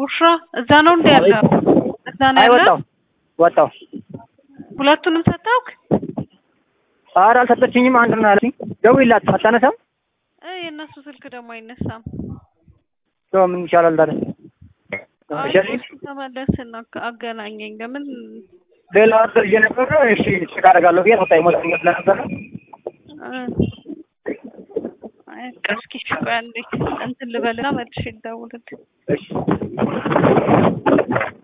ቡሽራ እዛ ነው እንደ ያለው እዛ ነው አይ ያለው። ወጣሁ ወጣሁ። ሁለቱንም ሰጣውክ? ኧረ አልሰጠችኝም። አንድ ነው ያለችኝ። ደውዪላት አታነሳም። እ የእነሱ ስልክ ደግሞ አይነሳም። ሰው ምን ይሻላል ታዲያ? አይ እሺ እሱ ተመለስና አገናኘኝ። ለምን ሌላ ወር ይዤ ነበረ። እሺ ቼክ አደርጋለሁ ብዬ ወጣ ይሞላኝ ስለነበረ እ አይ እስኪ እሺ ቆይ አንዴ እንትን ልበልና መልሼ ልደውልልህ። እሺ